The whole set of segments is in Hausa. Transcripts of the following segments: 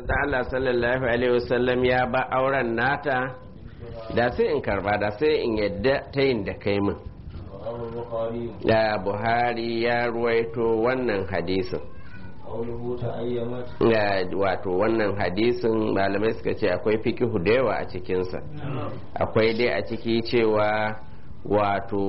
manzo Allah sallallahu alaihi wasallam ya ba auren nata da sai in karba da sai in yadda ta yin da kai min رواه البخاري da buhari ya ruwaito wannan hadisin قوله تأيمت Ya, wato wannan hadisin malamai suka ce akwai fikihu da yawa a cikinsa akwai dai a ciki cewa wato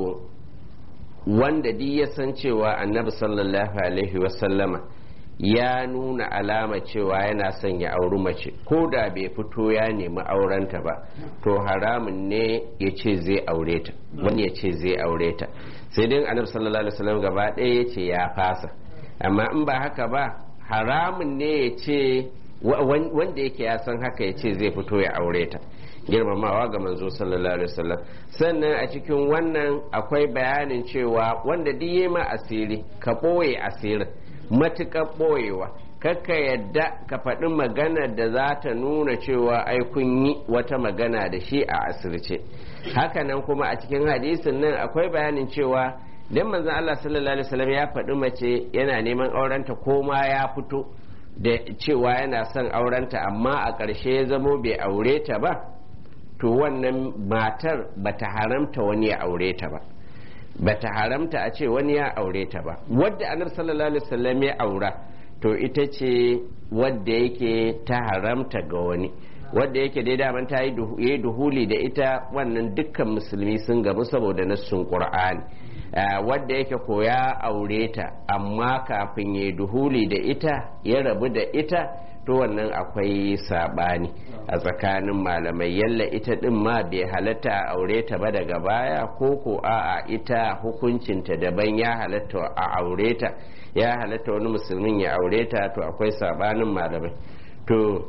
wanda duk ya san cewa annabi sallallahu alaihi wasallama ya nuna alama cewa yana son ya auri mace ko da bai fito ya nemi aurenta ba to haramun ne ya ce zai aure ta wani ya ce zai aure ta sai dai annabi sallallahu alaihi wasallam gaba ɗaya ya ce ya fasa amma in ba haka ba haramun ne ya ce wa- wan- wanda yake ya san haka ya ce zai fito ya aure ta girmamawa ga manzo sallallahu alaihi wasallam sannan a cikin wannan akwai bayanin cewa wanda duk yayi ma asiri ka ɓoye asirin matuƙar ɓoyewa kakka yadda ka faɗi maganar da za ta nuna cewa ai kun yi wata magana da shi a asirce hakanan kuma a cikin hadisin nan akwai bayanin cewa dan manzon Allah sallallahu alaihi wasallam ya faɗi mace yana neman aurenta ko ma ya fito da cewa yana son aurenta amma a ƙarshe ya zamo bai aure ta ba to wannan matar bata haramta wani ya aure ta ba bata haramta a ce wani ya aure ta ba wadda annabi sallallahu alaihi wasallam ya aura to ita ce wadda yake ta haramta ga wani wadda yake dai daman ta yi duhu- yi duhuli da ita wannan dukkan musulmi sun gamu saboda nassun qur'ani Ah, wadda yake ko ya aure ta amma kafin ya duhuli da ita ya rabu da ita to wannan akwai sabani a tsakanin malamai yalla ita din ma bai halatta a aure ta ba daga baya ko ko a'a ita hukuncinta daban ya halatta a aure ta ya halatta wani musulmin ya aure ta to akwai sabanin malamai to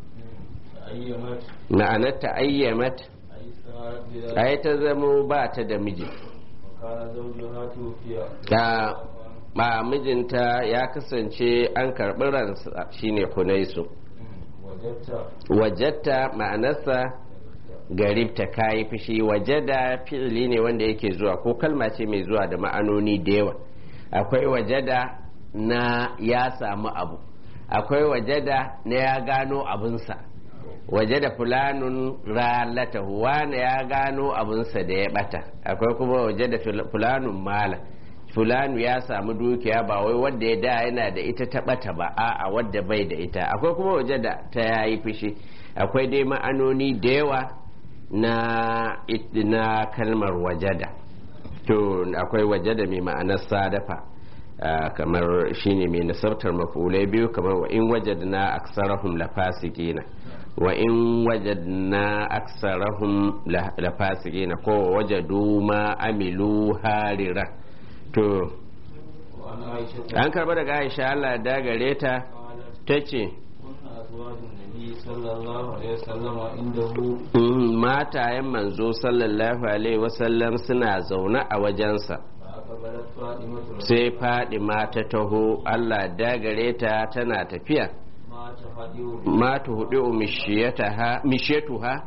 تأيمت ma'anar ta ayyamat أي سارت بذلك ai ta zamo ba ta da miji وكان زوجها توفي ta ba mijinta ya kasance an karɓi ransa shine hunaisu وجدت wajatta ma'anarsa garibta kayi fushi wajada fi'ili ne wanda yake zuwa ko kalma ce mai zuwa da ma'anoni da yawa akwai wajada na ya samu abu akwai wajada na ya gano abinsa wajada fulanun ralatahu wane ya gano abinsa da ya bata akwai kuma wajada fil- fulanun mala fulanu ya samu dukiya ba wai wadda ya da yana da ita ta bata ba a'a wadda bai da ita akwai kuma wajada ta yayi fushi akwai dai ma'anoni da yawa na it- na kalmar wajada to akwai wajada mai ma'anar sadafa ah, kamar shine mai nasabtar mafulai biyu kamar wa in wajadna aksarahum lafasikina wa in wajadna aksarahum la- lafasikina ko wajadu ma amilu harira to وعن عائشة an karba daga aisha Allah ya dagare ta قالت ta ce كنا أزواج النبي صلى الله عليه وسلم عنده matayen manzo sallallahu alaihi wasallam suna zaune a wajensa فأقبلت فاطمة sai fadima ta taho Allah dagare ta tana tafiya ما تهدئ ma tu hudu mishiyatuha mishiyatuha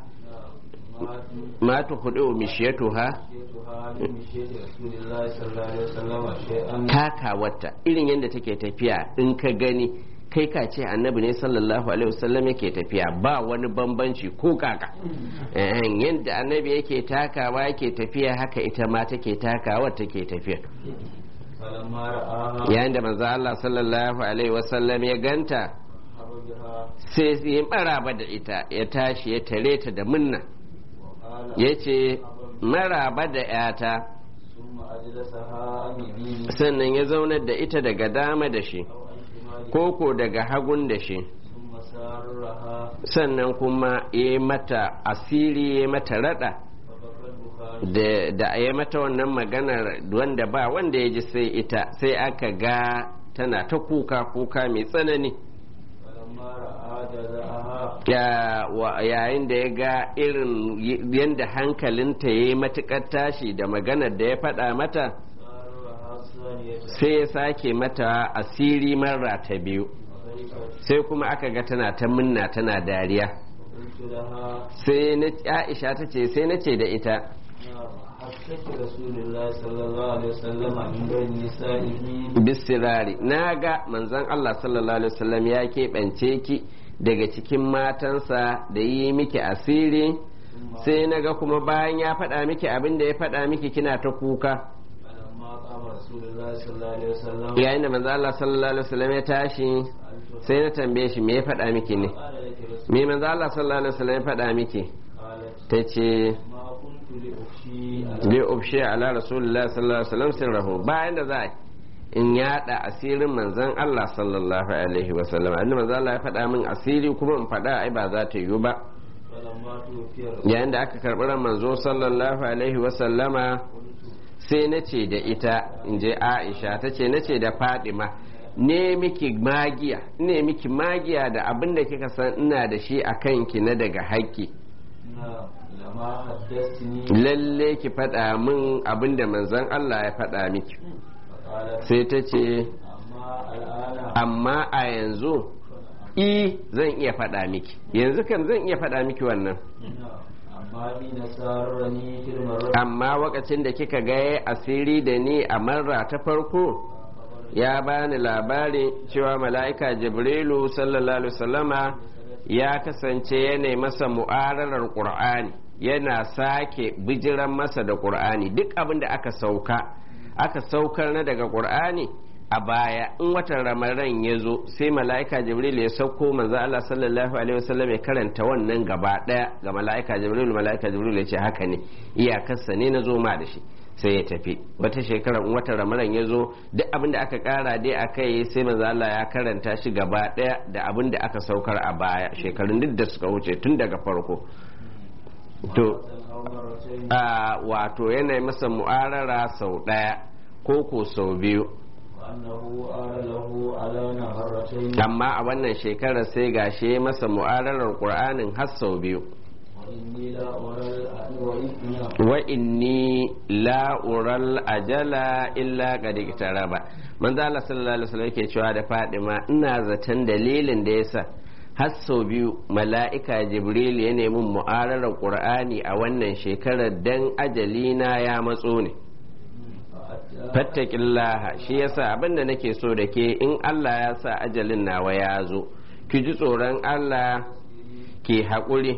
ما ma tu hudu mishiyatuha تمشيتها لمشيت رسول الله صلى الله عليه وسلم شيئا takawarta irin yadda take tafiya in ka gani kai ka ce annabi ne sallallahu alaihi wasallam yake tafiya ba wani bambanci ko kaka Eh, yadda annabi yake takawa yake tafiya haka ita ma take takawa take tafiya فلما رآها yayin da manzo Allah sallallahu alaihi wasallam ya ganta مرحبا بها sai ya maraba da ita ya tashi ya tare ta da munna وقال ya ce maraba da yata ثم أجلسها عن يمينه sannan ya zaunar da ita daga dama da shi أو عن شماله koko daga hagun da shi ثم سارها sannan kuma ya yi mata asiri ya yi mata rada فبكى البخاري da da ya mata wannan maganar wanda ba wanda ya ji sai ita sai aka ga tana ta kuka kuka mai tsanani فلما رأى جزاءها Ya- wa- yayin da ya ga irin y- yadda hankalinta ya yi matuƙar tashi da maganar da ya faɗa mata سارها الثانية sai ya sake mata asiri marra ta biyu فضحكت sai kuma aka ga tana ta munna tana dariya قلت لها sai na aisha ta ce sai na ce da ita حسك رسول الله صلى الله عليه وسلم من بين نسائه bisirari na ga manzon Allah sallallahu alaihi wasallam ya keɓance ki daga cikin matansa da yi miki asiri sai na ga kuma bayan ya faɗa miki abin da ya faɗa miki kina ta kuka فلما قام رسول الله صلى الله عليه وسلم yayin da manzo Allah sallallahu alaihi wasallam ya tashi sai na tambaye shi me ya faɗa miki ne قال لك رسول me manzo Allah sallallahu alaihi wasallam ya faɗa miki قالت ta ce ما كنت لأفشي على li ubshi ala rasulullah sallallahu alaihi wasallam sirrahu bayan da za a yi in yada asirin manzon Allah sallallahu alaihi wasallam annabi manzo Allah ya faɗa min asiri kuma in faɗa ai ba za ta yiwu ba فلما توفي الرسول yayin da aka karɓi ran manzo sallallahu alaihi wasallama sai na ce da ita in je aisha ta ce na ce da fadima ne miki magiya ne miki magiya da abin da kika san ina da shi a kanki na daga haƙƙi نعم لما حدثتني lalle ki faɗa min abin da manzon Allah ya faɗa miki فقالت sai ta ce أما الآن amma a yanzu i zan iya faɗa miki yanzu kam zan iya faɗa miki wannan نعم أما حين سارني في المرة amma wakacin da kika ga yayi asiri da ni a marra ta farko ya bani labari cewa mala'ika jibrilu sallallahu alaihi wasallama ya kasance yana masa mu'ararar qur'ani yana sake bijiran masa da qur'ani duk abin da aka sauka aka saukar na daga qur'ani a baya in watan ramadan ya zo sai mala'ika jibril ya sauko manzo Allah sallallahu alaihi wasallam ya karanta wannan gaba daya ga mala'ika jibril mala'ika jibril ya ce haka ne iyakarsa ne na zo ma da shi sai ya tafi wata shekara in watan ramadan ya zo duk abin da aka kara dai a kai sai manzo Allah ya karanta shi gaba daya da abin da aka saukar a baya shekarun duk da suka wuce tun daga farko to أو مرتين a wato yana masa mu'arara sau daya ko ko sau biyu وأنه آل له على مرتين amma a wannan shekarar sai gashe masa mu'ararar qur'anin har sau biyu وإني لا أرى الأ- وإني wa inni la ural ajala illa qad iktaraba manzo Allah sallallahu alaihi wasallam yake cewa da Fadima ina zaton dalilin da yasa har sau biyu mala'ika Jibril ya nemi mu'ararar Qur'ani a wannan shekarar dan ajalina ya matso ne فأتى fattakillaha shi yasa abinda nake so da ke in Allah ya sa ajalin nawa ya zo ki ji tsoron Allah ki haƙuri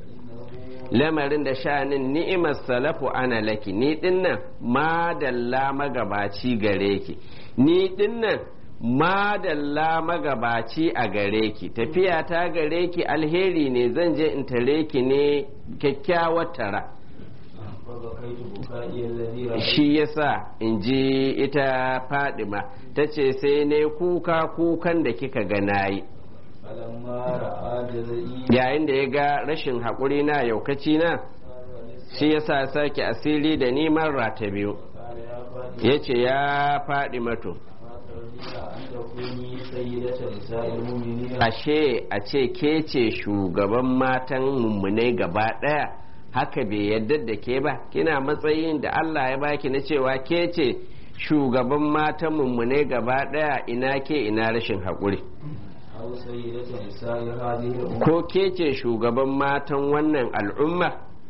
lamarin da sha'anin ni'imar salafu ana laki ni dinnan madalla magabaci gare ki ni dinnan madalla magabaci a gare ki tafiya ta gare ki alheri ne zan je in tare ki ne kyakkyawar tara فبكيت بكائي الذي رأيت shi yasa in ji ita fadima ta ce sai ne kuka kukan da kika ga nayi فلما رأى جزئي yayin da ya ga rashin haƙuri na yaukaci na shi yasa sake asiri da neman rata biyu قال يا فاطمة ya ce ya faɗi mato ما ترضين أن تكوني سيدة نساء المؤمنين ashe a ce ke ce shugaban matan mummunai gaba ɗaya haka bai yadda da ke ba kina matsayin da Allah ya baki na cewa ke ce shugaban matan mummunai gaba ɗaya ina ke ina rashin haƙuri أو سيدة نساء هذه الأمة ko ke ce shugaban matan wannan al'umma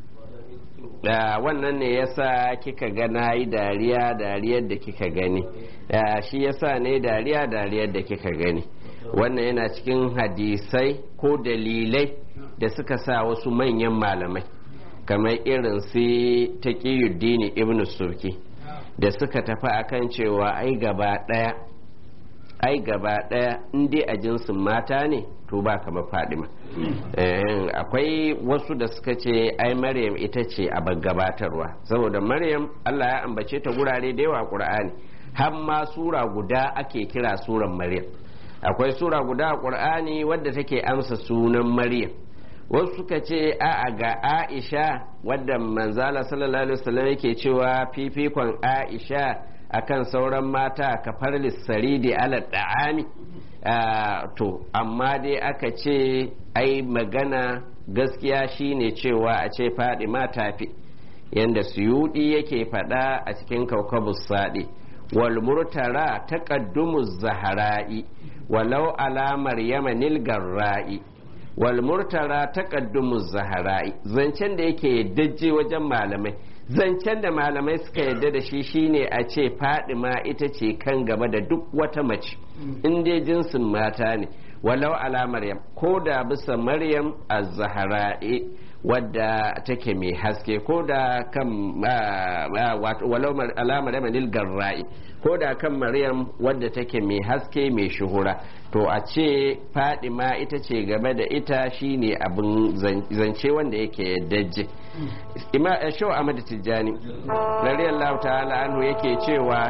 da wannan ne yasa kika ga na yi dariya dariyar da kika gani Da shi yasa ne dariya dariyar da kika gani wannan yana cikin hadisai ko dalilai da suka sa wasu manyan malamai kamar irin su taqiyuddin ibn surki da suka tafi akan cewa ai gaba daya ai gaba daya in dai a jinsin mata ne to ba kamar fadima Eh, akwai wasu da suka ce ai maryam ita ce a gabatarwa saboda maryam allah ya ambace ta gurare da yawa a qur'ani har ma sura guda ake kira suran maryam akwai sura guda a qur'ani wadda take amsa sunan maryam wasu suka ce a'a ga aisha wadda manzala sallallahu alaihi wasallam yake cewa fifikon aisha akan sauran mata kafar lissaridi ala da'ami Ah, to amma dai aka ce ai magana gaskiya shine cewa a ce faɗi tafi yanda suyudi yake faɗa a cikin kaukabus saɗi wal murtara taqaddumu zahara'i walau ala maryama nil garra'i wal murtara taqaddumu zahara'i zancen da yake dajje wajen malamai zancen da malamai suka yarda da shi shine a ce fadima ita ce kan gaba da duk wata mace in dai jinsin mata ne walau ala maryam ko da bisa maryam az-zahra'i wadda take mai haske ko da kan walau ala maryam lil garra'i ko da kan maryam wadda take mai haske mai shuhura to a ce fadima ita ce game da ita shine abin zance wanda yake dajje ima shaw ahmad tijjani radiyallahu ta'ala anhu yake cewa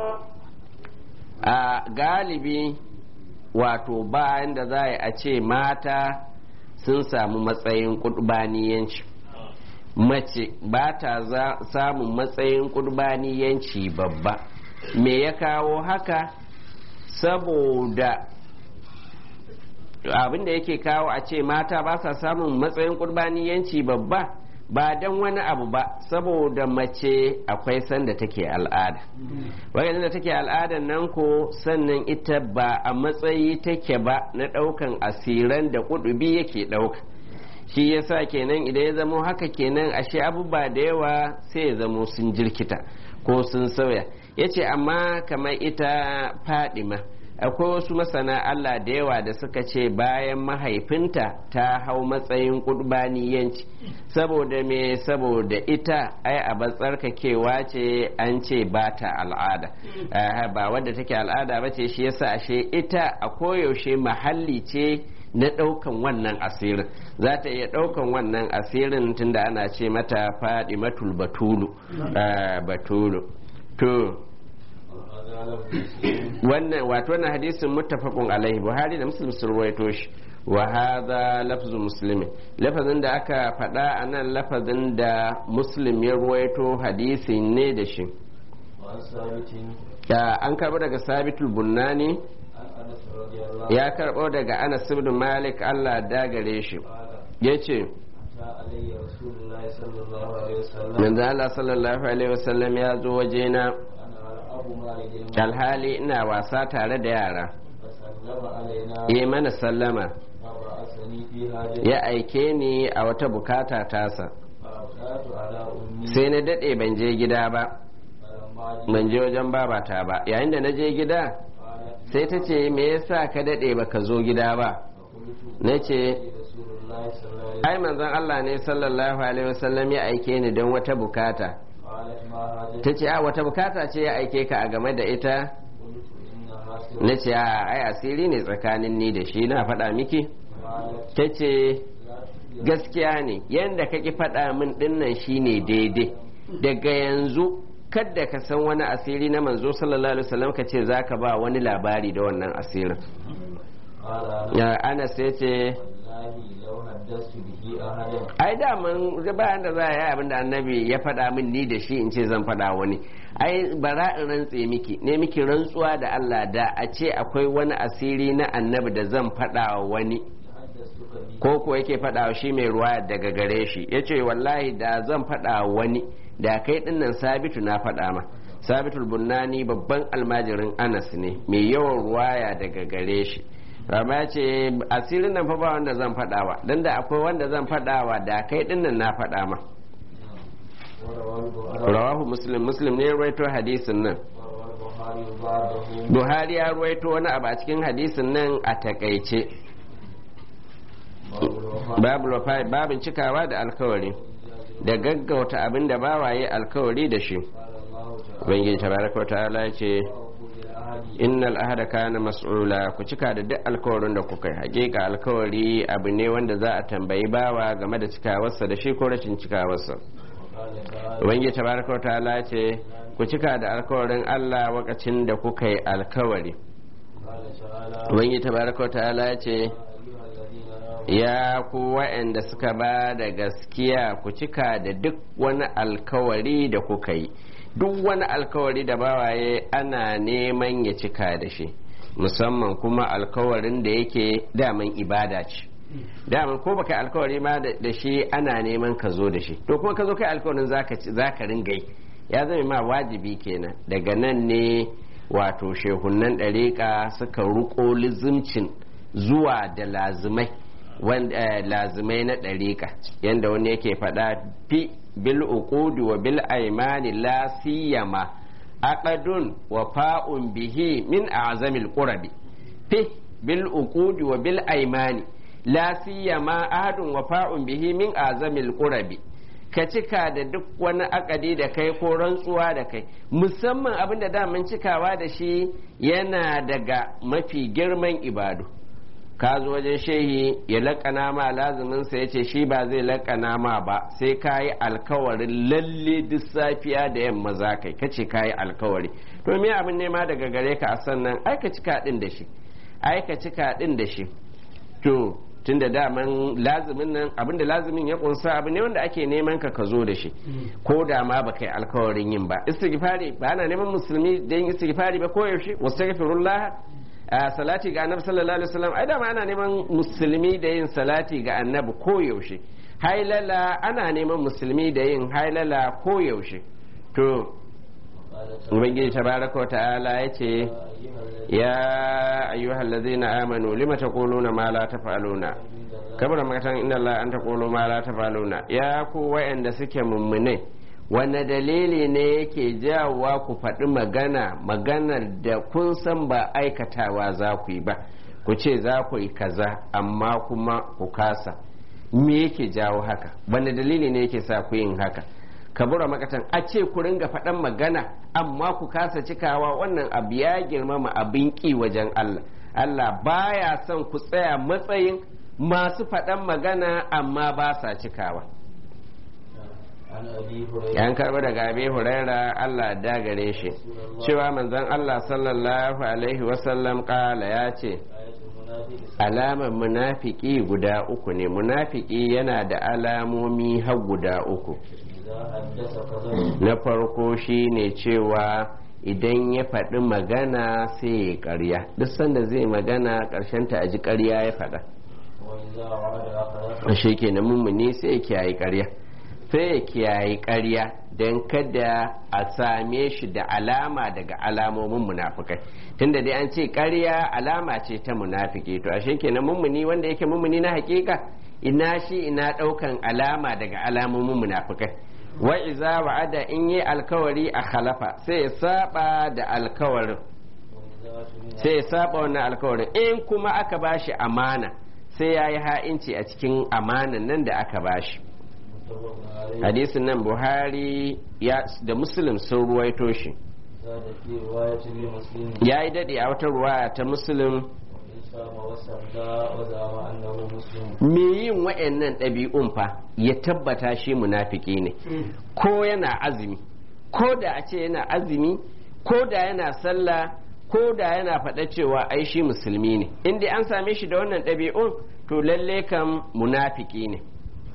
a galibi wato bayan da za a ce mata sun samu matsayin kudbaniyanci mace ba ta samun matsayin kudbaniyanci babba me ya kawo haka saboda abin da yake kawo a ce mata ba sa samun matsayin kurbaniyanci babba ba don wani abu ba saboda mace akwai sanda take al'ada wajen da take al'adan nan ko sannan ita ba a matsayi take ba na ɗaukan asiran da kudubi yake ɗauka shi yasa kenan idan ya zamo haka kenan ashe abubuwa da yawa sai ya zamo sun jirkita ko sun sauya ya ce amma kamar ita fadima akwai wasu masana Allah da yawa da suka ce bayan mahaifinta ta hau matsayin kurbaniyanci saboda me saboda ita ai a tsarkakewa ce an ce ba ta al'ada ba wadda take al'ada ba ce shi yasa ashe ita a koyaushe mahalli ce na ɗaukan wannan asirin za ta iya ɗaukan wannan asirin tunda ana ce mata faɗi matul batulu batulu to wannan wato wannan hadisin muttafaqun alaihi buhari da muslim sun ruwaito shi wa hadha lafzu muslimin lafazin da aka faɗa a nan lafazin da muslim ya ruwaito hadisi ne da shi an karɓo daga sabitul bunnani ya karɓo daga anas ibn malik allah dagare shi ya ce manzo Allah sallallahu alaihi wasallam ya zo wajena alhali ina wasa tare da yara yi mana sallama ya aike ni a wata bukata tasa sai na daɗe ban je gida ba ban je wajen babata ba yayin da na je gida sai ta ce me yasa ka daɗe ba ka zo gida ba na ce ai manzon Allah ne sallallahu alaihi wasallam ya aike ni don wata bukata ta ce a wata bukata ce ya aike ka a game da ita na ce a ai asiri ne tsakanin ni da shi na faɗa miki ta ce gaskiya ne yadda kake faɗa min dinnan shine daidai daga yanzu kadda ka san wani asiri na manzo sallallahu alaihi wasallam ka ce za ka ba wani labari da wannan asirin ana sai ce ai daman bayan da za a yi abin da annabi ya faɗa min ni da shi in ce zan faɗa wani ai bara in rantse miki ne miki rantsuwa da Allah da a ce akwai wani asiri na annabi da zan faɗa wani ko ko yake faɗa shi mai ruwa daga gare shi ya ce wallahi da zan faɗa wani da kai dinnan sabitu na faɗa ma sabitul bunnani babban almajirin anas ne mai yawan ruwaya daga gare shi rama ce asirin nan fa ba wanda zan faɗawa don da akwai wanda zan faɗawa da kai dinnan na faɗa ma rawahu muslim muslim ne rawaito hadisin nan buhari ya rawaito wani abu a cikin hadisin nan a takaice babin cikawa da alkawari da gaggauta abin da bawaye alkawari da shi ubangiji tabaraka wa ta'ala ce innal ahada kana mas'ula ku cika da duk alkawarin da kuka yi hakika alkawari abu ne wanda za a tambayi bawa game da cikawarsa da shi ko rashin cikawarsa ubangiji tabaraka wa ta'ala ce ku cika da alkawarin Allah wakacin da kuka yi alkawari ubangiji tabaraka wa ta'ala ce ya ku wa'anda suka ba da gaskiya ku cika da duk wani alkawari da kuka yi duk wani alkawari da bawaye ana neman ya cika da shi musamman kuma alkawarin da yake daman ibada ce daman ko baka alkawari ma da shi ana neman ka zo da shi to kuma ka zo kai alkawarin za ka ringa ya zama ma wajibi kenan daga nan ne wato shehunan ɗariƙa suka ruko lizimcin zuwa da lazimai lazimai na ɗariƙa yadda wani yake faɗa fi bil uqudi wa bil aimani la siyama aqadun wa fa'un bihi min a'zamil qurabi fi bil uqudi wa bil aymani la siyama ahadun wafa'un bihi min azamil qurabi ka cika da duk wani akadi da kai ko rantsuwa da kai musamman abin da daman cikawa da shi yana daga mafi girman ibadu ka zo wajen shehi ya laƙana ma lazuminsa ya ce shi ba zai laƙana ma ba sai ka yi alkawarin lalle duk safiya da yamma za kai ka ce ka yi alkawari to me abin nema daga gare ka a sannan ai ka cika din da shi ai ka cika din da shi to tun da daman lazumin nan abin da lazumin ya kunsa abu ne wanda ake neman ka ka zo da shi ko da ma ba kai alkawarin yin ba istighfari ba ana neman musulmi da yin istighfari ba ko yaushe wastaghfirullah a salati ga annabi sallallahu alaihi wasallam ai dama ana neman musulmi da yin salati ga annabi ko yaushe hailala ana neman musulmi da yin hailala ko yaushe to ubangiji tabaraka wa ta'ala yace ya ayyuhal ladzina amanu lima taquluna ma la taf'aluna kabara makatan inna allaha an taqulu ma la taf'aluna ya ku wayanda suke mummune wanne dalili ne yake jawowa ku faɗi magana maganar da kun san ba aikatawa za ku yi ba ku ce za ku yi kaza amma kuma ku kasa me yake jawo haka wanne dalili ne yake sa ku yin haka kabura makatan a ce ku ringa faɗan magana amma ku kasa cikawa wannan abu ya girmama abin ƙi wajen Allah Allah baya son ku tsaya matsayin masu faɗan magana amma ba sa cikawa yan karɓi daga abi huraira Allah da gare shi cewa manzon Allah sallallahu alaihi wasallam ƙala ya ce alamar munafiki guda uku ne munafiki yana da alamomi har guda uku na farko shi ne cewa idan ya faɗi magana sai ya ƙarya duk sanda zai magana ta a ji ƙarya ya faɗa shi ke na mummuni sai ya kiyaye ƙarya sai ya kiyaye ƙarya don kada a same shi da alama daga alamomin munafukai tunda dai an ce ƙarya alama ce ta munafiki to ashe kenan mummuni wanda yake mummuni na hakika ina shi ina ɗaukan alama daga alamomin munafukai wa iza wa'ada in yi alkawari a khalafa sai ya saba da alkawarin sai ya saba wannan alkawarin in kuma aka bashi amana sai ya yi ha'inci a cikin amanan nan da aka bashi hadisin nan buhari da muslim sun ruwaito shi ya yi daɗe a wata ruwaya ta muslim me yin wa'annan ɗabi'un fa ya tabbata shi munafiki ne ko yana azumi ko da a ce yana azumi ko da yana sallah ko da yana faɗa cewa ai shi musulmi ne inda an same shi da wannan ɗabi'un to lalle kam munafiki ne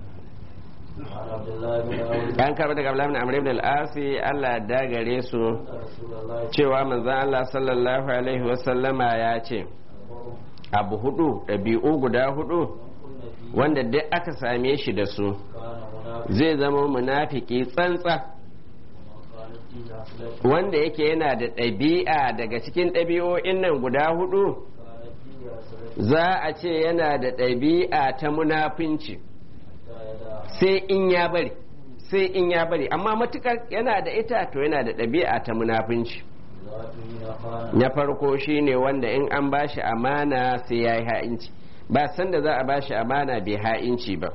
an karɓi daga Abdullahi Amr ibn al-Asi Allah da gare su cewa manzon Allah sallallahu alaihi wasallama ya ce abu hudu ɗabi'u guda hudu wanda duk aka same shi da su zai zama munafiki tsantsa wanda yake yana da ɗabi'a daga cikin ɗabi'o'in nan guda hudu za a ce yana da ɗabi'a ta munafinci sai in ya bari sai in ya bari amma matukar yana da ita to yana da ɗabi'a ta munafinci na farko shine wanda in an bashi amana sai ya yi ha'inci ba sanda za a bashi amana bai ha'inci ba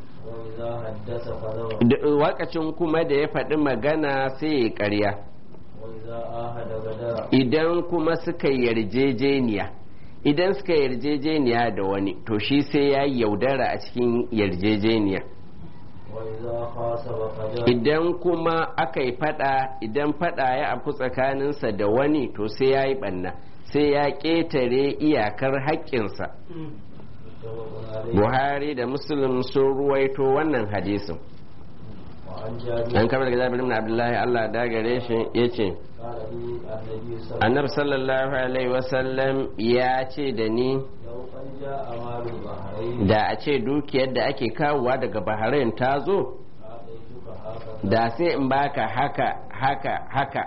wakacin kuma da ya faɗi magana sai ya ƙarya idan kuma suka yarjejeniya idan suka yarjejeniya da wani to shi sai ya yaudara a cikin yarjejeniya idan kuma aka yi fada idan fada ya afku tsakaninsa da wani to sai ya yi banna sai ya ƙetare iyakar haƙƙinsa buhari da muslim sun ruwaito wannan hadisin an kamar daga jabir ibn abdullahi allah da gare shi ya ce annabi sallallahu alaihi wasallam ya ce da ni da a ce dukiyar da ake kawowa daga bahrain ta zo da sai in baka haka haka haka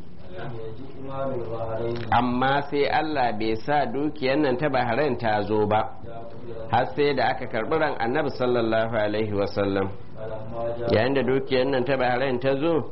amma sai Allah bai sa dukiyar nan ta bahrain ta zo ba har sai da aka karɓi ran annabi sallallahu alaihi wasallam yayin da dukiyar nan ta bahrain ta zo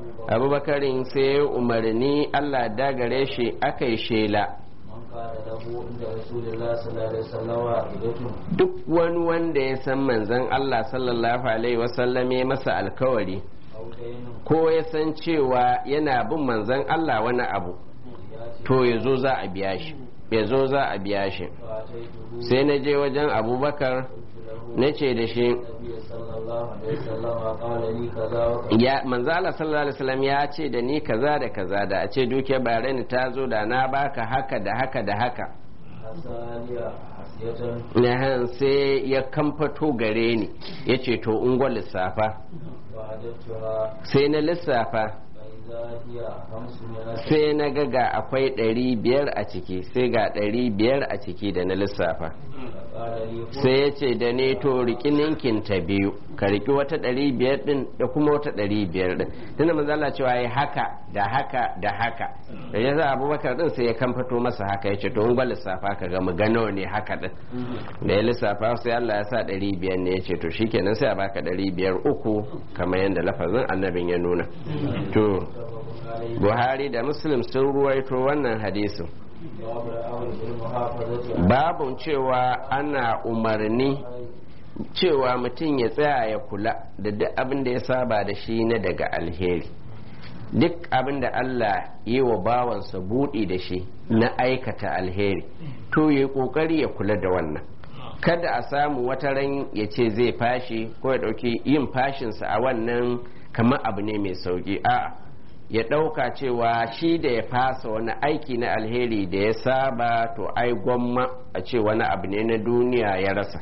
abubakarin sai umarni Allah dagare shi aka yi shela عند رسول الله صلى الله عليه وسلم عائلته duk wani wanda ya san manzon Allah sallallahu alaihi wasallam ya masa alkawari أو دين ko ya san cewa yana bin manzon Allah wani abu يأتي to ya zo za a biya shi ya zo za a biya shi فأتيته sai na je wajen abubakar قلت له na ce da shi النبي صلى الله عليه وسلم قال لي كذا وكذا ya manzo Allah sallallahu alaihi wasallam ya ce da ni kaza da kaza da a ce duke bareni ta zo da na baka haka da haka da haka حسانية حسية Nahan sai ya kamfato gare ni ya ce to ungwa lissafa وعددتها sai na lissafa فإذا هي خمسمائة sai na ga ga akwai ɗari biyar a ciki sai ga ɗari biyar a ciki da na lissafa فقال لي خذ sai ya ce da ne to riki ninkin ta biyu ka riki wata ɗari biyar ɗin da kuma wata ɗari biyar ɗin tunda manzo Allah cewa ya haka da haka da haka da ya sa abubakar ɗin sai ya kamfato masa haka ya ce to in ba lissafa ka ga mu gano ne haka ɗin da ya lissafa sai Allah ya sa ɗari biyar ne ya ce to shikenan sai a baka ɗari biyar uku kamar yadda lafazin annabin ya nuna to متفق عليه Buhari da Muslim sun ruwaito wannan hadisin باب الأمر بالمحافظة babun cewa ana umarni cewa mutum ya tsaya ya kula da duk abin da ya saba da shi na daga alheri duk abin da Allah yi wa bawansa buɗi da shi na aikata alheri to ya ƙoƙari ya kula da wannan kada a samu wata ran ya ce zai fashi ko ya ɗauki yin fashinsa a wannan kamar abu ne mai sauƙi a'a ya ɗauka cewa shi da ya fasa wani aiki na alheri da ya saba to ai gwamma a ce wani abu ne na duniya ya rasa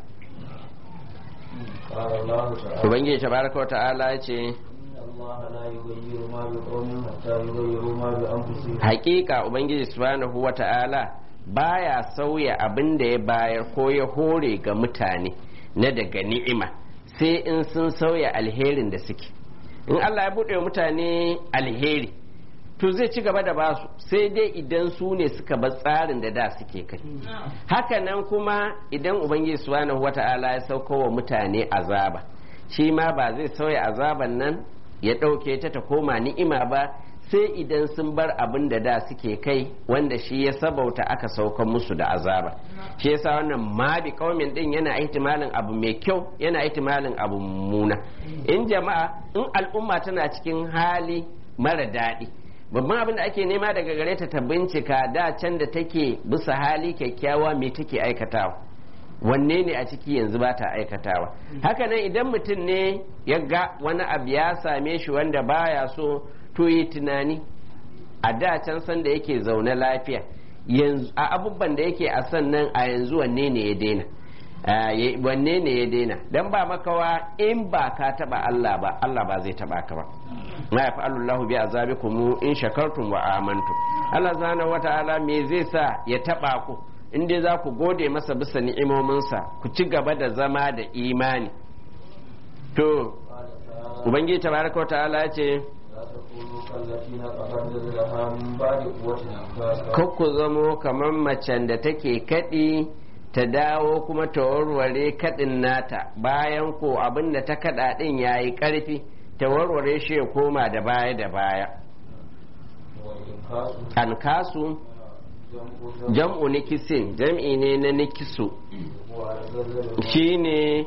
قال الله تعالى ubangiji tabaraka wa ta'ala ya ce إن الله لا يغير ما بقوم حتى يغيروا ما بأنفسهم hakika ubangiji subhanahu wa ta'ala baya sauya abin da ya bayar ko ya hore ga mutane na daga ni'ima sai in sun sauya alherin da suke in Allah ya buɗe wa mutane alheri to zai ci gaba da basu sai dai idan su ne suka bar tsarin da da suke kai hakanan kuma idan ubangiji subhanahu wa ta'ala ya sauko wa mutane azaba shi ma ba zai sauya azaban nan ya ɗauke ta ta koma ni'ima ba sai idan sun bar abin da da suke kai wanda shi ya sabauta aka saukan musu da azaba shi yasa wannan ma bi kaumin din yana ihtimalin abu mai kyau yana ihtimalin abu mummuna in jama'a in al'umma tana cikin hali mara daɗi babban abin da ake nema daga gare ta ta bincika da can da take bisa hali kyakkyawa me take aikatawa wanne ne a ciki yanzu ba ta aikatawa haka nan idan mutum ne ya ga wani abu ya same shi wanda baya so to yi tunani a da can san da yake zaune lafiya yanzu a abubuwan da yake a sannan a yanzu wanne ne ya daina Ah, ya- wanne ne ya daina dan ba makawa in ba ka taba Allah ba Allah ba zai taba ka ba ma ya fa'alu Allahu bi azabikum in shakartum wa amantum Allah subhanahu wata'ala me zai sa ya taba ku in dai za ku gode masa bisa ni'imominsa ku ci gaba da zama da imani to قال تعالى ubangiji tabaraka wata'ala ya ce لا تكونوا كالتي نقضت غزلها من بعد قوة أنفاسا kar ku zamo kamar macen da take kaɗi ta dawo kuma ta warware kaɗin nata bayan ko abin da ta kaɗa ɗin ya yi ƙarfi ta warware shi ya koma da baya da baya والإنفاس an kasu جمع jam'u nikisin jam'i ne na nikisu وغزل shine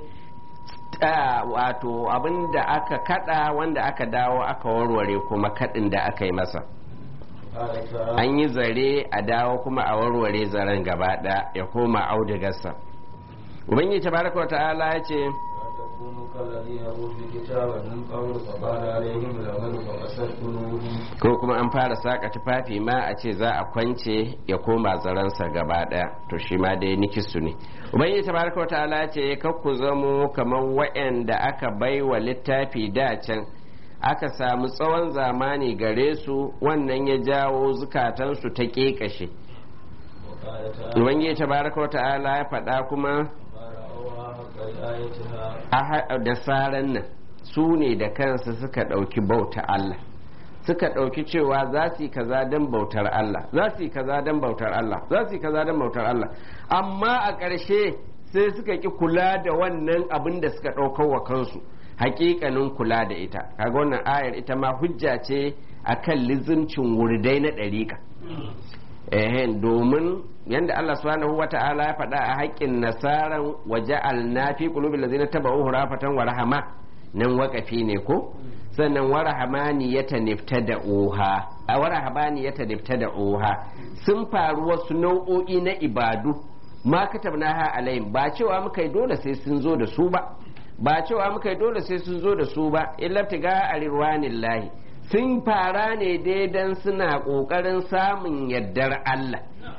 ta wato abin da aka kaɗa wanda aka dawo aka warware kuma kaɗin da aka yi masa قال تعالى an yi zare a dawo kuma a warware zaren gaba ɗaya ya koma audigarsa ubangiji tabaraka wa ta'ala ya ce ولا تكونوا كالذين أوتوا الكتاب من قبل فقال عليهم الأمل فقست قلوبهم ko kuma an fara saka tufafi ma a ce za a kwance ya koma zaransa gaba ɗaya to shi ma dai nikisu ne ubangiji tabaraka wa ta'ala ya ce kar ku zamo kamar wa'anda aka bai wa littafi da can aka samu tsawon zamani gare su wannan ya jawo zukatansu ta ƙeƙashe وقال تعالى ubangiji tabaraka wa ta'ala ya faɗa kuma ما رأوها حق رعايتها a ha- da saran nan su ne da kansu suka ɗauki bauta Allah suka ɗauki cewa za su yi kaza don bautar Allah za su yi kaza don bautar Allah za su yi kaza don bautar Allah amma a ƙarshe sai suka ki kula da wannan abin da suka ɗaukar wa kansu hakikanin kula da ita kaga wannan ayar ita ma hujja ce akan lizimcin wurdai na ɗariƙa ehen domin yadda Allah subhanahu wa ta'ala ya faɗa a haƙƙin nasaran waje alnafi qulubil ladzina tabauhu rafatan wa rahama nan waƙafi ne ko sannan wa rahamani ya da oha a wa rahamani ya da oha sun faru wasu nau'o'i na ibadu ma katabnaha alaihim ba cewa muka yi dole sai sun zo da su ba ba cewa muka yi dole sai sun zo da su ba illa tiga a lahi sun fara ne dai dan suna ƙoƙarin samun yardar Allah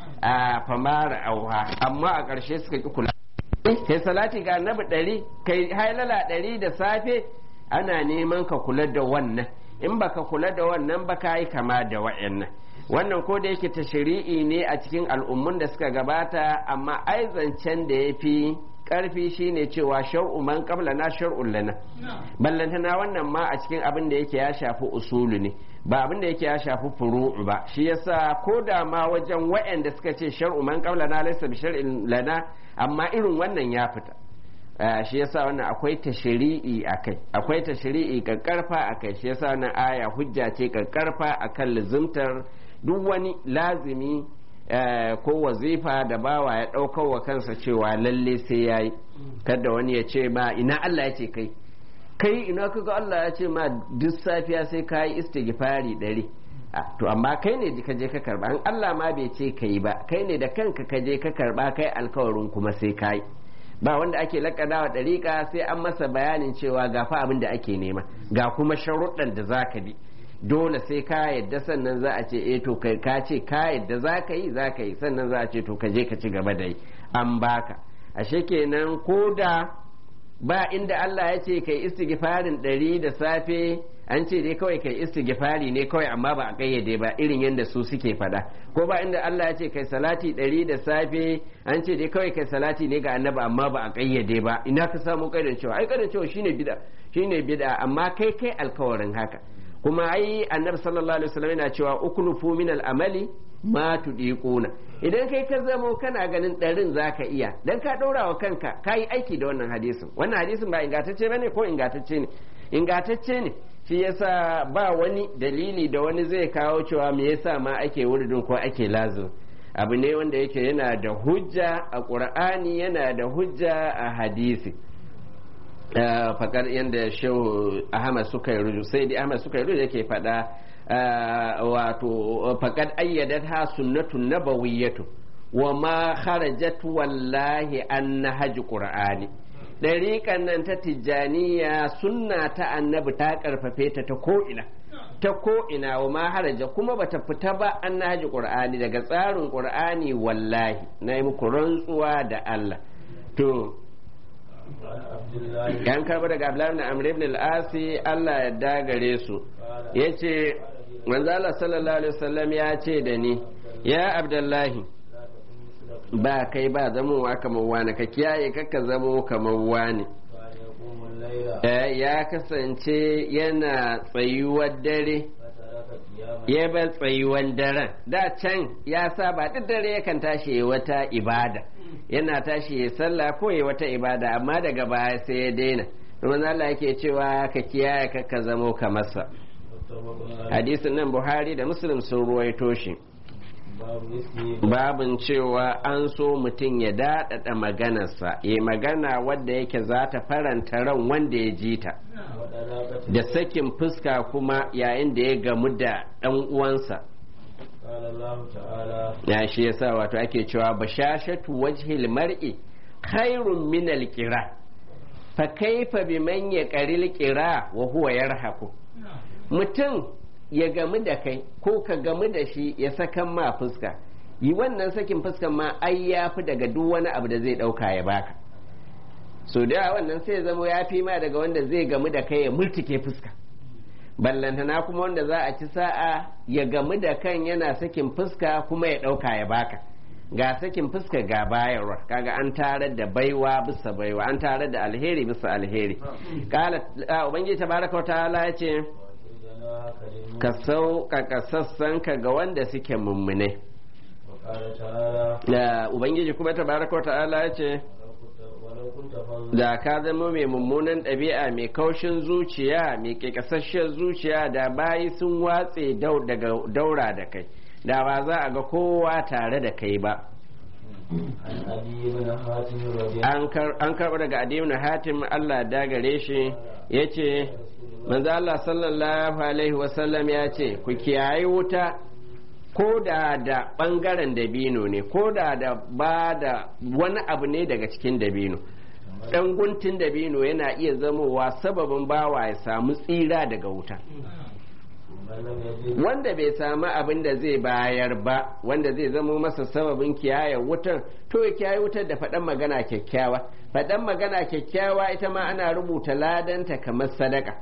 a famara auha amma a ƙarshe suka ƙi kula kai salati ga annabi ɗari kai hailala ɗari da safe ana neman ka kula da wannan in baka kula da wannan ba ka yi kama da wa'annan wannan ko da yake tashri'i ne a cikin al'ummun da suka gabata amma ai zancen da ya fi karfi shine cewa shar'u man na shar'un lana ballantana wannan ma a cikin abin da yake ya shafi usulu ne ba abin da yake ya shafi furu'u ba shi yasa ko da ma wajen wa'anda suka ce shar'u man na laysa bi shar'in lana amma irin wannan ya fita shi yasa wannan akwai tashri'i akai akwai tashri'i kakkarfa akai shi yasa wannan aya hujja ce kakkarfa akan luzumtar duk wani lazimi ko wazifa da bawa ya ɗaukar wa kansa cewa lalle sai ya yi kada wani ya ce ma ina Allah ya ce kai kai ina kaga Allah ya ce ma duk safiya sai ka yi istighfari ɗari to amma kai ne ka je ka karba an Allah ma bai ce kai ba kai ne da kanka ka je ka karba kai alkawarin kuma sai ka yi ba wanda ake lakana wa ɗariƙa sai an masa bayanin cewa ga fa abin da ake nema ga kuma sharuɗan da za ka bi dole sai ka yadda sannan za a ce eh to kai ka ce ka yadda za ka yi za ka yi sannan za a ce to ka je ka ci gaba da yi an baka ashe kenan ko da ba inda Allah ya ce kai istighfarin ɗari da safe an ce dai kawai kai istighfari ne kawai amma ba a kayyade ba irin yadda su suke faɗa ko ba inda Allah ya ce kai salati ɗari da safe an ce dai kawai kai salati ne ga annabi amma ba a kayyade ba ina ka samu kaidan cewa ai kaidan cewa shine bid'a shine bid'a amma kai kai alkawarin haka kuma ai annabi sallallahu alaihi wasallam yana cewa ukulufu min al-amali ma tudiquna idan kai ka zamo kana ganin ɗarin zaka iya dan ka ɗaura wa kanka ka yi aiki da wannan hadisin wannan hadisin ba ingantacce bane ko ingantacce ne ingantacce ne shi yasa ba wani dalili da wani zai kawo cewa me yasa ma ake wuridin ko ake lazim abu ne wanda yake yana da hujja a qur'ani yana da hujja a hadisi fakar yadda shehu ahmad suka yi ruju sai dai ahmad suka yi ruju yake faɗa wato fakad ayyadat ha sunnatun nabawiyyatu wa ma kharajat wallahi an nahaj qur'ani dariƙan nan ta tijjaniya sunna ta annabi ta karfafe ta ta ko'ina ta ko'ina wa ma haraja kuma bata fita ba an nahaj qur'ani daga tsarin qur'ani wallahi na yi muku rantsuwa da Allah to yan karba daga abdullahi na amr ibn al-asi Allah ya dagare su yace manzo Allah sallallahu alaihi wasallam ya ce da ni ya abdullahi ba kai ba zamowa kamar wani ka kiyaye kakka zamo kamar wani ya kasance yana tsayuwar dare ya bar tsayuwan daren da can ya saba duk dare yakan tashi wata ibada yana tashi ya sallah ko ya wata ibada amma daga baya sai ya daina domin Allah yake cewa ka kiyaye ka ka zamo kamar sa hadisin nan Buhari da Muslim sun ruwaito shi babin cewa an so mutum ya daɗaɗa maganarsa ya magana wadda yake za ta faranta ran wanda ya ji ta da sakin fuska kuma yayin da ya gamu da ɗan uwansa ya shi yasa wato ake cewa bashashatu wajhil mar'i khairun min alqira fa kaifa biman yaqril qira wa huwa yarhaku mutum ya gamu da kai ko ka gamu da shi ya sakan ma fuska yi wannan sakin fuskan ma ai ya fi daga duk wani abu da zai dauka ya baka so da wannan sai zama ya fi ma daga wanda zai gamu da kai ya multike fuska ballantana kuma wanda za a ci sa'a ya gamu da kan yana sakin fuska kuma ya ɗauka ya baka ga sakin fuska ga bayarwa kaga an tarar da baiwa bisa baiwa an tarar da alheri bisa alheri kala ubangiji tabaraka wa ta'ala ya ce ka sauƙaƙa sassanka ga wanda suke mummune ubangiji kuma tabaraka wa ta'ala ya ce da ka zama mai mummunan ɗabi'a mai kaushin zuciya mai ƙeƙasasshiyar zuciya da bayi sun watse daga daura da kai da ba za a ga kowa tare da kai ba عن أبي بن حاتم رضي an kar- an karɓa daga adiyu na hatim Allah da gare shi ya ce manzo Allah sallallahu alaihi wasallam ya ce ku kiyaye wuta ko da da ɓangaren dabino ne ko da da ba da wani abu ne daga cikin dabino ɗan guntun dabino yana iya zamowa sababin bawa ya samu tsira daga wuta من لم يجد wanda bai samu abin da zai bayar ba wanda zai zamo masa sababin kiyaye wutar to ya kiyaye wutar da faɗan magana kyakkyawa faɗan magana kyakkyawa ita ma ana rubuta ladanta kamar sadaka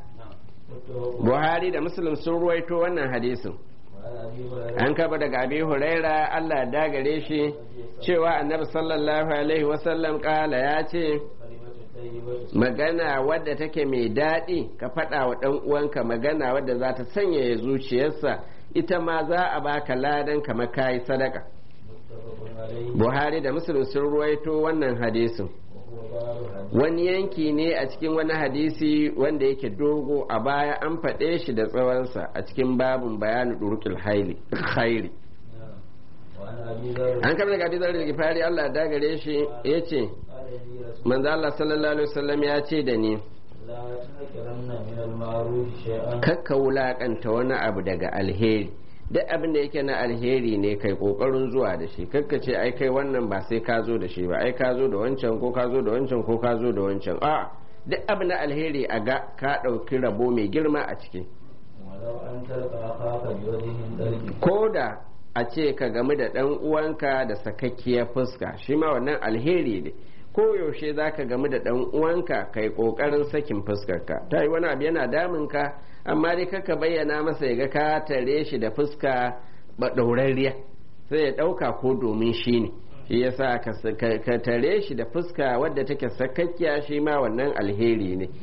متفق buhari da muslim sun ruwaito wannan hadisin وعن أبي هريرة an kaba daga abi huraira allah da gare shi cewa annabi sallallahu alaihi wasallam kala ya ce كلمة طيبة magana wadda take mai daɗi ka faɗa wa ɗan uwanka magana wadda za ta sanyaya zuciyarsa ita ma za a baka ladan kamar kayi sadaka متفق عليه buhari da muslim sun ruwaito wannan hadisin وهو باب الحديث wani yanki ne a cikin wani hadisi wanda yake dogo a baya an faɗe shi da tsawonsa a cikin babin bayanin durukil haili khairi نعم. وعن أبي ذر an kama daga hadisar da gifari allah da gare shi ya ce قال لي رسول manzo allah sallallahu alaihi wasallam ya ce da ni لا تنكرن من المعروف شيئا kakka wulakanta wani abu daga alheri duk abin da yake na alheri ne kai kokarin zuwa da shi kakka ce ai kai wannan ba sai ka zo da shi ba ai ka zo da wancan ko ka zo da wancan ko ka zo da wancan a duk abin na alheri a ga ka ɗauki rabo mai girma a ciki ولو أن تلقى أخاك بوجه طلق ko da a ce ka gamu da ɗan uwanka da sakakkiyar fuska shi ma wannan alheri ne ko yaushe za ka gamu da ɗan uwanka kai ƙoƙarin sakin fuskarka ta yi wani abu yana damunka amma dai kaka bayyana masa ya ga ka tare shi da fuska ba ɗaurarriya sai ya ɗauka ko domin shi ne shi yasa ka s- ka ka tare shi da fuska wadda take sakakkiya shi ma wannan alheri ne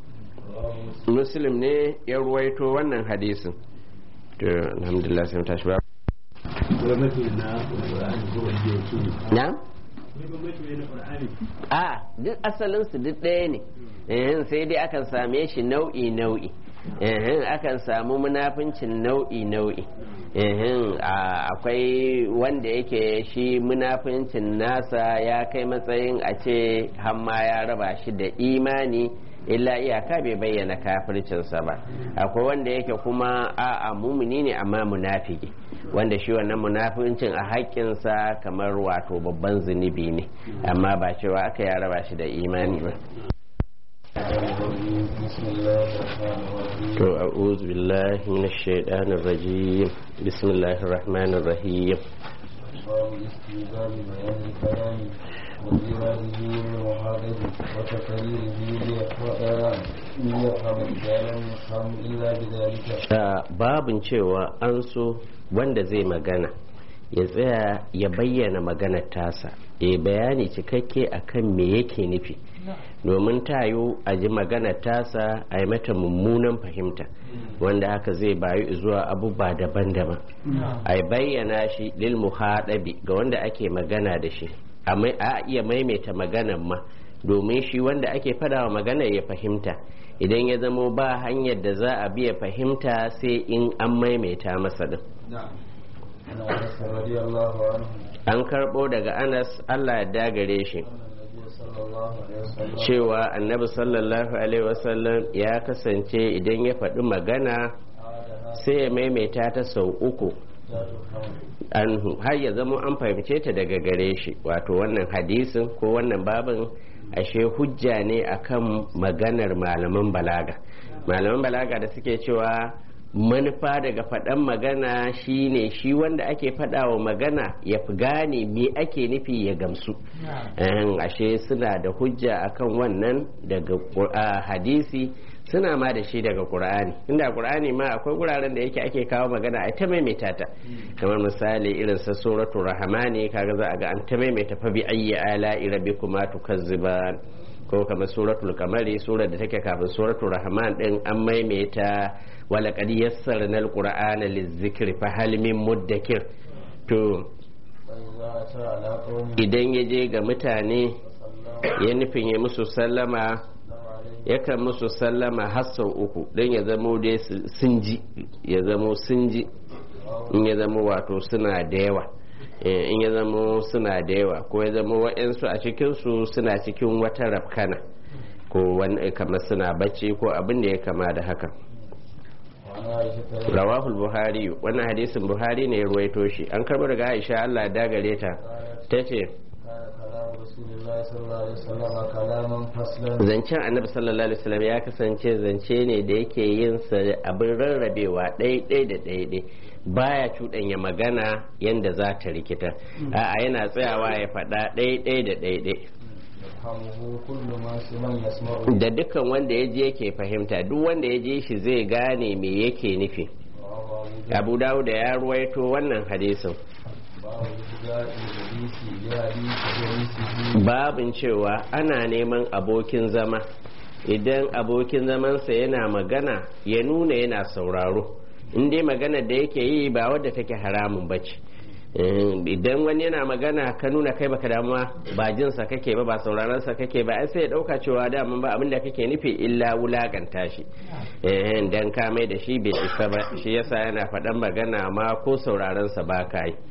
رواه مسلم muslim ne ya ruwaito wannan hadisin to alhamdulillah sai mu tashi ba gwamnati na Qur'ani ko wanda ya ce na ne gwamnati ne na Qur'ani a duk asalinsu duk ɗaya ne Ehem, sai dai akan same shi nau'i nau'i Ehem, akan samu munafincin nau'i nau'i Ehem, a- akwai wanda yake shi munafincin nasa ya kai matsayin a ce hamma ya raba shi da imani illa iyaka bai bayyana kafircinsa ba akwai wanda yake kuma a'a mumuni ne amma munafiki wanda shi wannan munafincin a haƙƙinsa kamar wato babban zunubi ne amma ba cewa aka ya raba shi da imani ba بسم الله الرحمن الرحيم to a'udhu billahi minash shaitanir rajim bismillahir rahmanir rahim باب استيجاب بيان الكلام وإراده للمحافظ وتقريره ليحفظ ليفهم إذا لم يفهم إلا بذلك a babin cewa an so wanda zai magana ya tsaya ya bayyana maganar tasa ya bayani cikakke akan me yake nufi domin tayo a ji maganar tasa a yi mata mummunan fahimta wanda haka zai bayu zuwa abubuwa daban-daban a bayyana shi lil muhadabi ga wanda ake magana da shi a mai- a iya maimaita maganar ma domin shi wanda ake fadawa magana ya fahimta idan ya zamo ba hanyar da za a biya fahimta sai in an maimaita masa din نعم عن أنس رضي الله عنه an karbo daga anas allah ya dagare shi أن النبي صلى الله عليه وسلم cewa annabi sallallahu alaihi wasallam ya kasance idan ya faɗi magana عادها sai ya maimaita ta sau uku لا تفهم anhu har ya zama an fahimce ta daga gare shi wato wannan hadisin ko wannan babin ashe hujja ne akan maganar malaman balaga malaman balaga da suke cewa manufa daga faɗan magana shine shi wanda ake faɗawa magana ya fi gane me ake nufi ya gamsu Ehem, ashe suna da hujja akan wannan daga Qur- a hadisi suna ma da shi daga qur'ani inda qur'ani ma akwai guraren da yake ake kawo magana a ta maimaita ta kamar misali irin sa suratul rahmani kaga za a ga an ta maimaita fa bi ayyi ala'i rabbikuma tukazziban ko kamar suratul kamari surar da take kafin suratul rahman din an maimaita wala qad yassarna alqur'ana lizikri fa hal min muddakir to فإذا أتى على قوم idan ya je ga mutane صلى ya nufin ya musu sallama الله عليه yakan musu sallama har sau uku don ya zamo dai su- sun ji ya zamo sun ji in ya zama wato suna da yawa in ya zama suna da yawa ko ya zama wa'yansu a cikinsu suna cikin wata rafkana ko wani kamar suna bacci ko abin da ya kama da haka rawahul buhari wannan hadisin buhari ne ya ruwaito shi an karbo daga aisha allah dagare ta ta ce zancen annabi sallallahu alaihi wasallam ya kasance zance ne da yake yin sa abin rarrabewa ɗaiɗai da ɗaiɗai baya cuɗanya magana yadda za ta rikita a'a yana tsayawa ya faɗa ɗaiɗai da ɗaiɗai da dukkan wanda ya je yake fahimta duk wanda ya je shi zai gane me yake nufi abu dawud ya ruwaito wannan hadisin babin cewa ana neman abokin zama idan abokin zamansa yana magana ya nuna yana sauraro in dai magana da yake yi ba wadda take haramun bace idan wani yana magana ka nuna kai baka damuwa ba jinsa kake ba ba sauraron sa kake ba ai sai ya dauka cewa daman ba abinda kake nufi illa wulakanta shi eh dan ka mai da shi bai isa ba shi yasa yana faɗan magana ma ko sauraron sa ba ka yi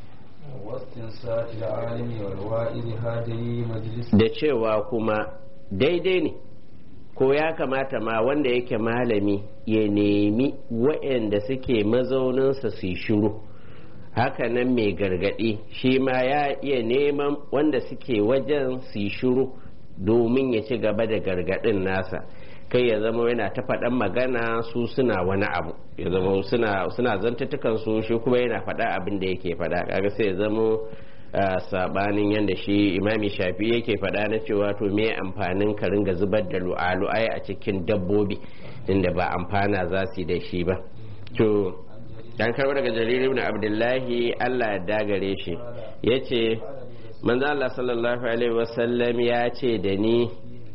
da cewa kuma daidai ne ko ya kamata ma wanda yake malami ya nemi waɗanda suke mazauninsa su yi shiru hakanan mai gargaɗi shi ma ya iya neman wanda suke wajen su yi shiru domin ya ci gaba da gargaɗin nasa kai ya zama yana ta faɗan magana su suna wani abu ya zama suna suna zantattukan su shi kuma yana faɗa abin da yake faɗa kaga sai ya zama sabanin yadda shi imami shafi yake faɗa na cewa to me amfanin ka ringa zubar da lu'alu'ai a cikin dabbobi inda ba amfana za su yi da shi ba to dan karbar daga jarir ibn abdullahi Allah ya dagare shi yace manzo Allah sallallahu alaihi wasallam ya ce da ni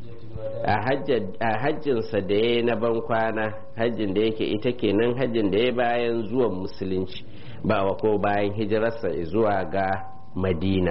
a hajjinsa da ya na ban kwana hajjin da yake ita kenan hajjin da ya bayan zuwan musulunci ba wa ko bayan hijirarsa zuwa ga madina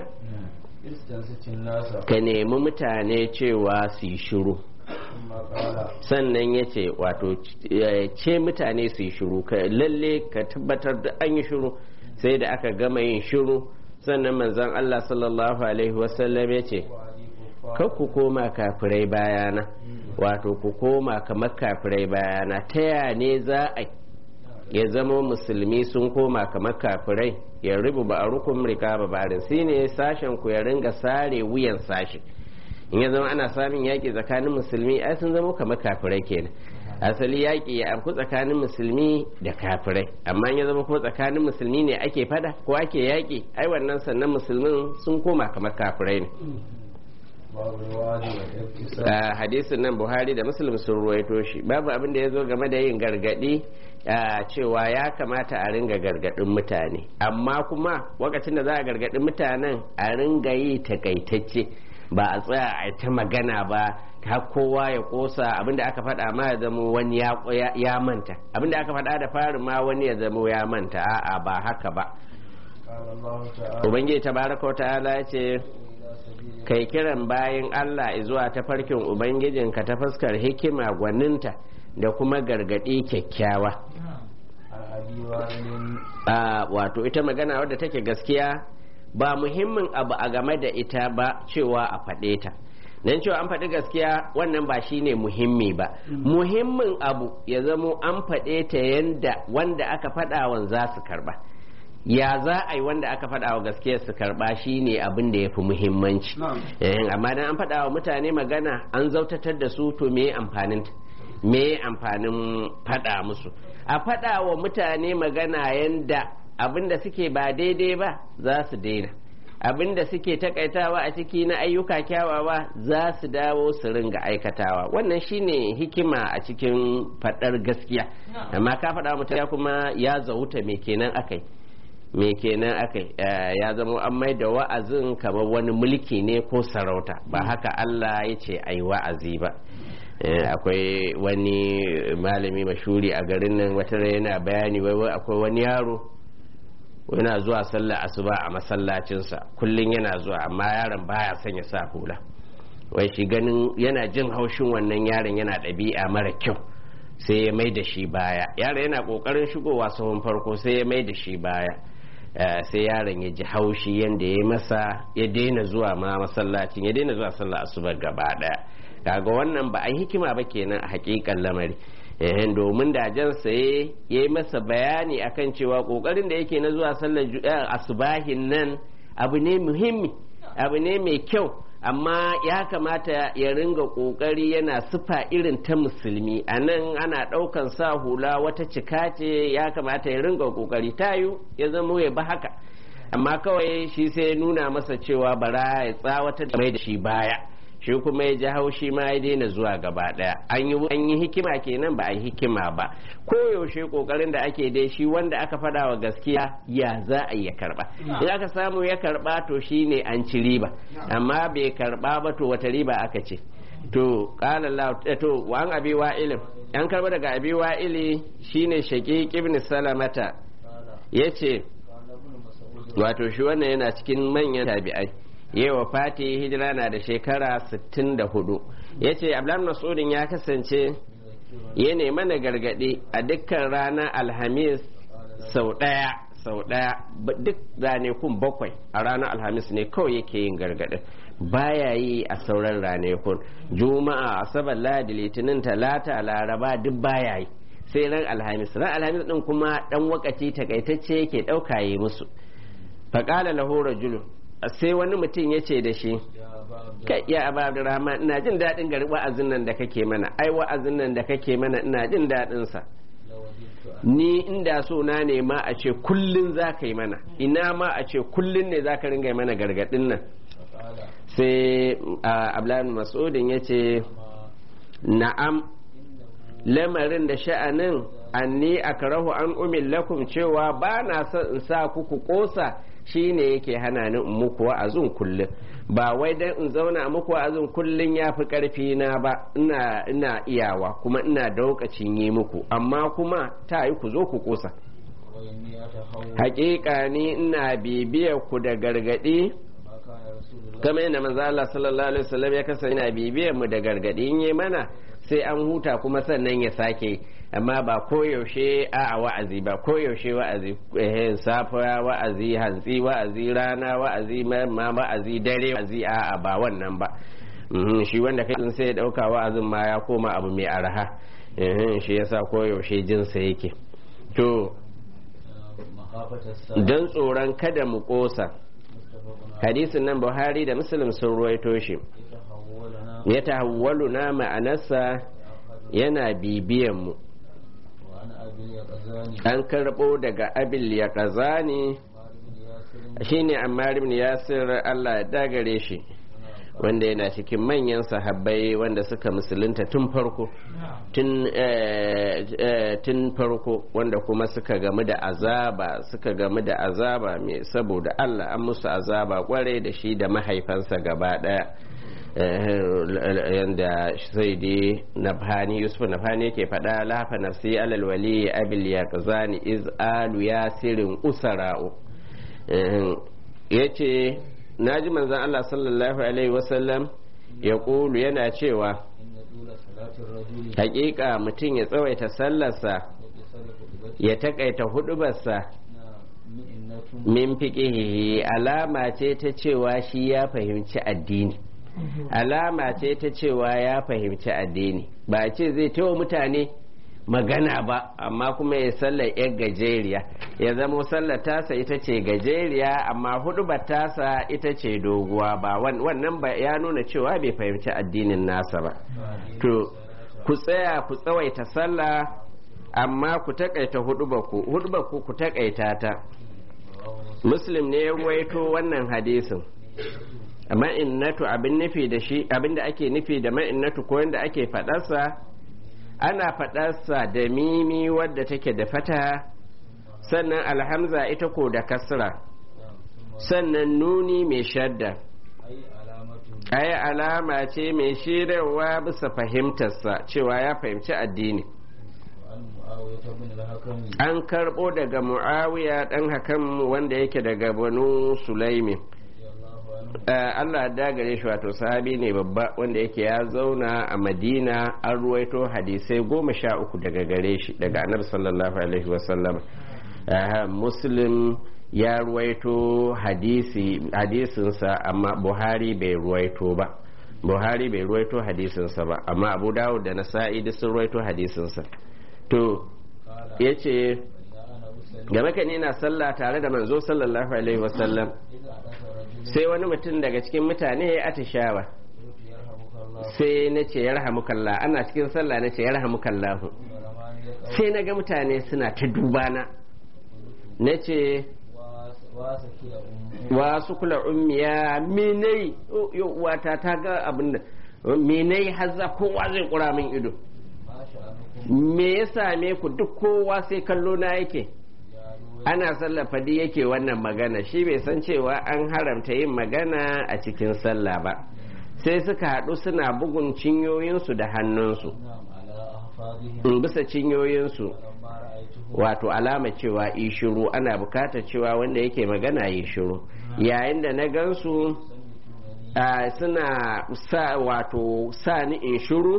ka nemi mutane cewa su yi shiru sannan ya ce wato ce mutane su yi shiru ka lalle ka tabbatar da an yi shiru sai da aka gama yin shiru sannan manzon Allah sallallahu alaihi wasallam ya ce kar ku koma kafirai bayana wato ku koma kamar kafirai bayana ta ya ne za a ya zama musulmi sun koma kamar kafirai ya rubu ba a rukun rika ba barin shi ne sashen ku ya ringa sare wuyan sashi in ya zama ana samun yaƙi tsakanin musulmi ai sun zama kamar kafirai kenan asali yaƙi ya afku tsakanin musulmi da kafirai amma ya zama kuma tsakanin musulmi ne ake fada ko ake yaƙi ai wannan sannan musulmin sun koma kamar kafirai ne hadisin nan buhari da muslim sun ruwaito shi babu abin da ya zo game da yin gargadi cewa ya kamata a ringa gargadin mutane amma kuma lokacin da za a gargadin mutanen a ringa yi takaitacce ba a tsaya a ta magana ba har kowa ya kosa abinda aka faɗa ma ya zama wani ya manta abinda aka faɗa da farin ma wani ya zama ya manta a'a ba haka ba ubangiji tabaraka ta'ala ya ce kai kiran bayan Allah zuwa ta farkin Ubangijinka ta fuskar hikima gwaninta da kuma gargaɗi kyakkyawa. Wato ita magana wadda take gaskiya ba muhimmin abu a game da ita ba cewa a faɗe ta. Don cewa an faɗi gaskiya wannan ba shi ne muhimmi ba. Muhimmin abu ya zamo an faɗe ta yanda wanda aka faɗawan za su karba. ya za a yi wanda aka faɗa wa gaskiya su karɓa shi ne abin da ya fi muhimmanci amma dan an faɗa wa mutane magana an zautatar da su to me amfanin me amfanin faɗa musu a faɗa wa mutane magana yanda abin da suke ba daidai ba za su daina abin da suke takaitawa a ciki na ayyuka kyawawa za su dawo su ringa aikatawa wannan shine hikima a cikin faɗar gaskiya amma ka faɗa mutane kuma ya zauta me kenan akai me kenan aka ya zama an mai da wa'azin kamar wani mulki ne ko sarauta ba haka Allah ya ce ai wa'azi ba akwai wani malami mashuri a garin nan wata yana bayani wai akwai wani yaro yana zuwa sallah asuba a masallacinsa kullum yana zuwa amma yaron baya son ya sa hula wai shi ganin yana jin haushin wannan yaron yana ɗabi'a mara kyau sai ya mai da shi baya yaron yana kokarin shigowa sahun farko sai ya mai da shi baya sai yaron ya ji haushi yadda ya masa ya daina zuwa ma masallacin ya daina zuwa sallah asuba gaba daya kaga wannan ba a hikima ba kenan a hakikan lamari eh domin da jan saye ya yi masa bayani akan cewa kokarin da yake na zuwa sallar asubahin nan abu ne muhimmi abu ne mai kyau amma ya kamata ya ringa kokari yana sufa irin ta musulmi a nan ana ɗaukan sa hula wata cika ce ya kamata ya ringa kokari tayu ya zama ya ba haka amma kawai shi sai nuna masa cewa bara ya tsawata da mai da shi baya shi kuma ya ji haushi ma ya daina zuwa gaba daya an yi hikima kenan ba a yi hikima ba koyaushe kokarin da ake dai shi wanda aka faɗa wa gaskiya ya za a ya karba in aka samu ya karba to shine an ci riba amma bai karba ba to wata riba aka ce to qala Allah to wa an abi wa'ilin an karba daga abi wa'ili shine shaqiq ibn salamata yace wato shi wannan yana cikin manyan tabi'ai yewa fati hijira na da shekara 64 ya ce abdullahi masudin ya kasance ya nema na gargaɗi a dukkan ranar alhamis sau ɗaya sau ɗaya duk ranakun bakwai a ranar alhamis ne kawai yake yin gargaɗin baya yi a sauran ranakun juma'a asabar ladi litinin talata laraba duk baya yi sai ran alhamis ran alhamis din kuma dan wakaci takaitacce yake ɗauka yi musu faƙala lahu rajulun sai wani mutum ya ce da shi kai ya abu abdurrahman ina jin daɗin gari wa'azin nan da kake mana ai wa'azin nan da kake mana ina jin daɗin sa ni inda so na ne ma a ce kullun za ka yi mana ina ma a ce kullun ne za ka ringa mana gargaɗin nan sai abdullahi mas'udin ya ce na'am lamarin da sha'anin anni akrahu an umil lakum cewa ba na son in sa kuku kosa shi ne yake hana ni in muku wa'azin kullum ba wai dan in zauna a muku wa'azin kullum ya fi ƙarfi na ba ina ina iyawa kuma ina da lokacin yi muku amma kuma ta yi ku zo ku kusa hakika ni ina bibiyar ku da gargadi kamar yadda manzo Allah sallallahu alaihi wasallam ya kasance ina bibiyar mu da gargadi in yi mana sai an huta kuma sannan ya sake amma ba koyaushe a wa'azi ba koyaushe wa'azi eh safiya wa'azi hantsi wa'azi rana wa'azi ma wa'azi dare wa'azi a ba wannan ba shi wanda kai sai ya dauka wa'azin ma ya koma abu mai arha shi yasa koyaushe jinsa yake to don tsoron kada mu kosa hadisin nan buhari da muslim sun ruwaito shi ya tahawwalu na ma'anarsa yana bibiyan mu an karɓo daga abil ya ƙazani shine ammar ibn yasir allah ya dagare shi wanda yana cikin manyan sahabbai wanda suka musulunta tun farko tun farko wanda kuma suka gamu da azaba suka gamu da azaba mai saboda allah an musu azaba kwarai da shi da mahaifansa gaba daya yanda sai dai nafhani yusuf nafhani yake faɗa lafa nafsi alal wali abil yaqzani iz alu yasirin usara'u yace naji manzon Allah sallallahu alaihi wasallam ya kulu yana cewa hakika mutum ya tsawaita sallarsa ya takaita hudubarsa min fiqihi alama ce ta cewa shi ya fahimci addini alama ce ta cewa ya fahimci addini ba ce zai tawa mutane magana ba amma kuma ya sallar yar gajeriya ya zamo sallar tasa ita ce gajeriya amma hudubar tasa ita ce doguwa ba wannan ba ya nuna cewa bai fahimci addinin nasa ba to ku tsaya ku tsawaita sallah amma ku takaita hudubarku hudubarku ku takaita ta muslim ne ya ruwaito wannan hadisin ma'innatu abin nufi da shi abin da ake nufi da ma'innatu ko yadda ake faɗarsa ana faɗarsa da mimi wadda take da fata sannan alhamza ita ko da kasra sannan nuni mai shadda ai alama ce mai shirarwa bisa fahimtarsa cewa ya fahimci addini an karɓo daga mu'awiya ɗan hakan wanda yake daga banu sulaimin Allah da gare shi wato sahabi ne babba wanda yake ya zauna a madina an ruwaito hadisai goma sha uku daga gare shi daga annabi sallallahu alaihi wasallam muslim ya ruwaito hadisi hadisinsa amma buhari bai ruwaito ba buhari bai ruwaito hadisinsa ba amma abu dawud da nasa'i duk sun ruwaito hadisinsa to ya ce game kan ina sallah tare da manzo sallallahu alaihi wasallam sai wani mutum daga cikin mutane ya atishawa sai na ce yarhamukallah ana cikin sallah na ce yarhamukallahu sai na ga mutane suna ta dubana na ce wasu kula ummiya menai wata ta ga abin da menai hazza kowa zai kura min ido me ya same ku duk kowa sai kallo na yake ana sallah fadi yake wannan magana shi bai san cewa an haramta yin magana a cikin sallah ba sai suka haɗu suna bugun cinyoyinsu da hannunsu bisa cinyoyinsu wato alama cewa yi shiru ana bukatar cewa wanda yake magana yi shiru yayin da na gansu suna sa wato sa ni in shiru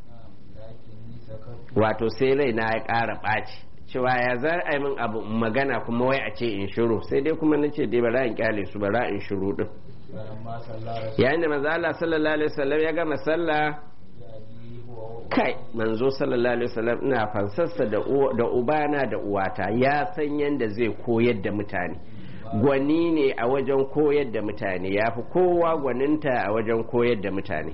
wato sai rai na ya ƙara ɓaci cewa ya za a yi min abu magana kuma wai a ce in shiru sai dai kuma na ce dai bara in kyale su bara in shiru din yayin da manzo Allah sallallahu alaihi wasallam ya gama sallah kai manzo sallallahu alaihi wasallam ina fansarsa da da ubana da uwata ya san yanda zai koyar da mutane gwani ne a wajen koyar da mutane ya fi kowa gwaninta a wajen koyar da mutane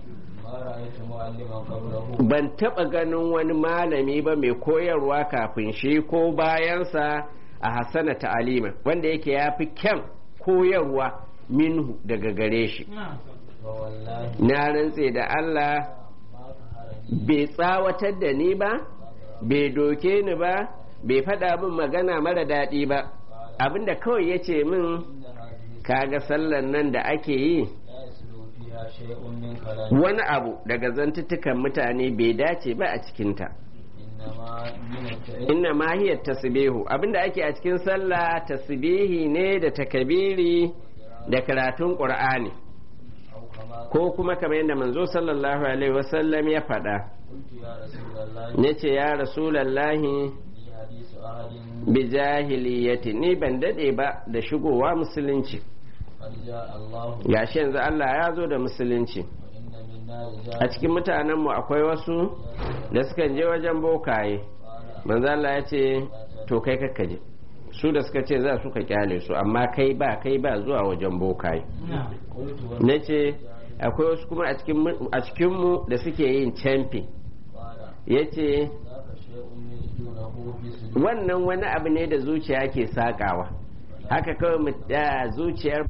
ban taɓa ganin wani malami ba mai koyarwa kafin shi ko bayansa a hassana ta'alima wanda yake ya fi kyan koyarwa minhu daga gare shi na rantse da Allah bai tsawatar da ni ba bai doke ni ba bai faɗa min magana mara daɗi ba abinda kawai ya ce min kaga sallan nan da ake yi wani abu daga zantuttukan mutane bai dace ba a cikinta inna ma hiya tasbihu abinda ake a cikin sallah tasbihi ne da takabiri da karatun qur'ani ko kuma kamar yadda manzo sallallahu alaihi wasallam ya faɗa nace ya rasulallahi bi jahiliyati ni ban dade ba da shigowa musulunci gashi yanzu Allah ya zo da musulunci a cikin mutanenmu akwai wasu da suka je wajen bokaye manzo Allah ya ce to kai kakkaje su da suka ce za su ka kyale su amma kai ba kai ba zuwa wajen bokaye na ce akwai wasu kuma a cikinmu da suke yin camfi ya ce wannan wani abu ne da zuciya ke sakawa haka kawai zuciyar